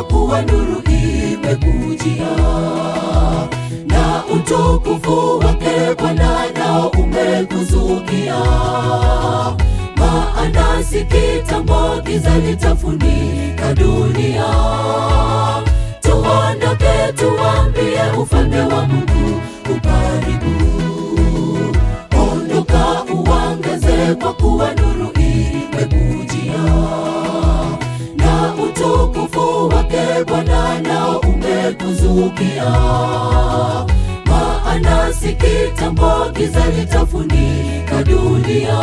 kwa kuwa nuru imekujia na utukufu wake Bwana nao umekuzukia. Maana si kitambo giza litafunika dunia. Tuondoke tuambie ufalme wa Mungu ukaribu. Ondoka uangaze kwa kuwa nuru imekujia na utukufu wake Bwana nao umekuzukia. Maana si kitambo giza litafunika dunia.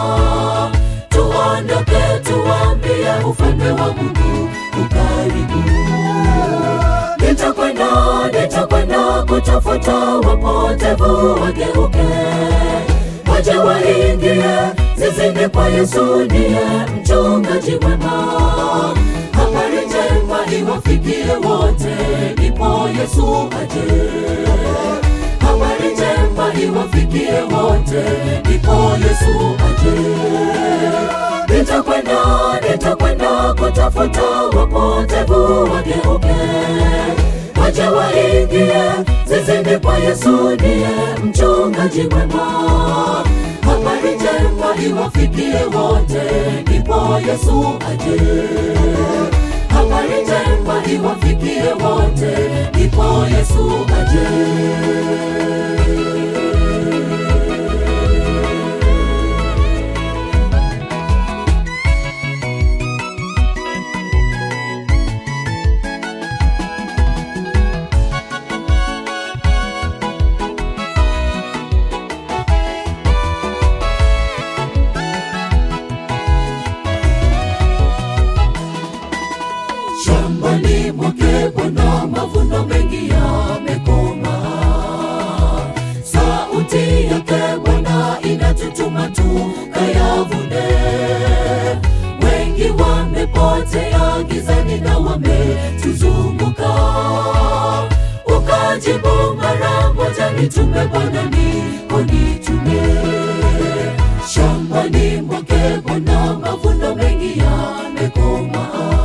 Tuondoke tuambie ufalme wa Mungu ukaribu. Nitakwenda, nitakwenda kutafuta wapotevu wageuke, waje waingie zizini kwa Yesu, ndiye mchungaji mwema. Habari njema iwafikie wote, ndipo Yesu aje. Habari njema iwafikie wote, ndipo Yesu aje. Nitakwenda, nitakwenda kutafuta wapotevu wageuke, waje waingie zizini kwa Yesu, ndiye mchungaji mwema. Habari njema iwafikie wote, ndipo Yesu aje. Habari njema iwafikie wote, ndipo Yesu aje. Shambani mwake Bwana mavuno mengi yamekoma. Sauti yake Bwana inatutuma tukayavune. Wengi wamepotea gizani na wametuzunguka. Ukajibu mara moja, nitume Bwana, niko nitume. Shambani mwake Bwana mavuno mengi yamekoma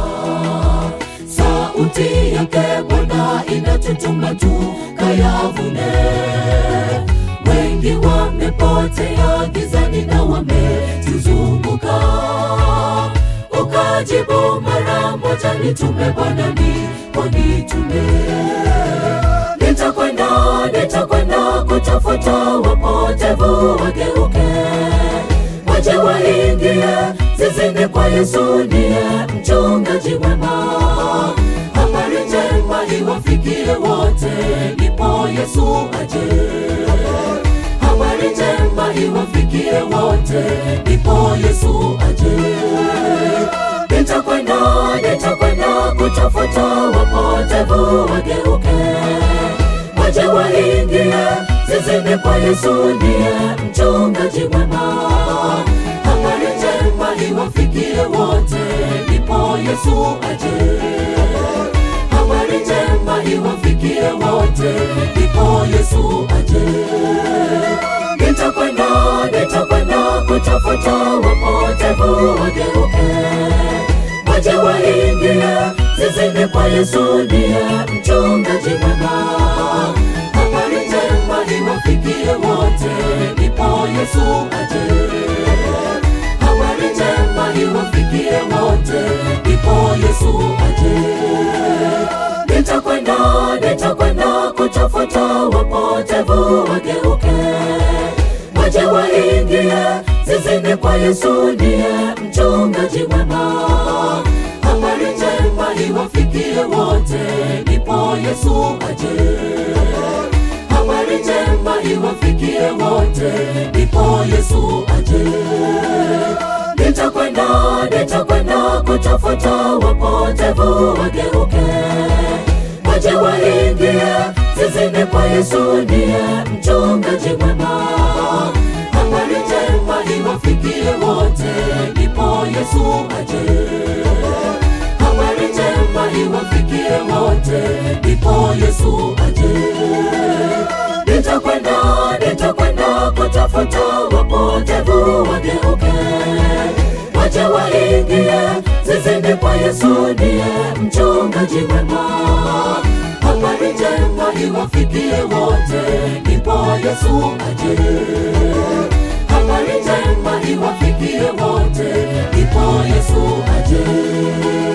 sauti yake Bwana inatutuma tukayavune. Wengi wamepotea gizani na wametuzunguka. Ukajibu mara moja, nitume Bwana, niko nitume. Nitakwenda, nitakwenda kutafuta wapotevu wageuke, waje waingie zizini kwa Yesu, ndiye mchungaji mwema. Habari njema iwafikie wote, ndipo Yesu aje. Habari njema iwafikie wote, ndipo Yesu aje. Nitakwenda, nitakwenda kutafuta wapotevu wageuke, waje waingie zizini kwa Yesu, ndiye mchungaji mwema. Habari njema iwafikie wote, ndipo Yesu aje. Habari njema iwafikie wote, ndipo Yesu aje. Nitakwenda, nitakwenda kutafuta wapotevu wageuke, waje waingie zizini kwa Yesu, ndiye mchungaji mwema. Habari njema iwafikie wote, ndipo Yesu aje. Habari njema iwafikie wote, ndipo Yesu aje. Nitakwenda, nitakwenda kutafuta wapotevu wageuke, waje waingie zizini kwa Yesu, ndiye mchungaji mwema. Habari njema iwafikie wote, ndipo Yesu aje. Habari njema iwafikie wote, ndipo Yesu aje. Nitakwenda, nitakwenda kutafuta wapotevu wageuke, waje waingie zizini kwa Yesu, ndiye mchungaji mwema. Habari njema iwafikie wote, ndipo Yesu aje. Habari njema iwafikie wote, ndipo Yesu aje. Nitakwenda, nitakwenda kutafuta wapotevu wageuke, waje waingie zizini kwa Yesu, ndiye mchungaji mwema. Habari njema iwafikie wote, ndipo Yesu aje. Habari njema iwafikie wote, ndipo Yesu aje.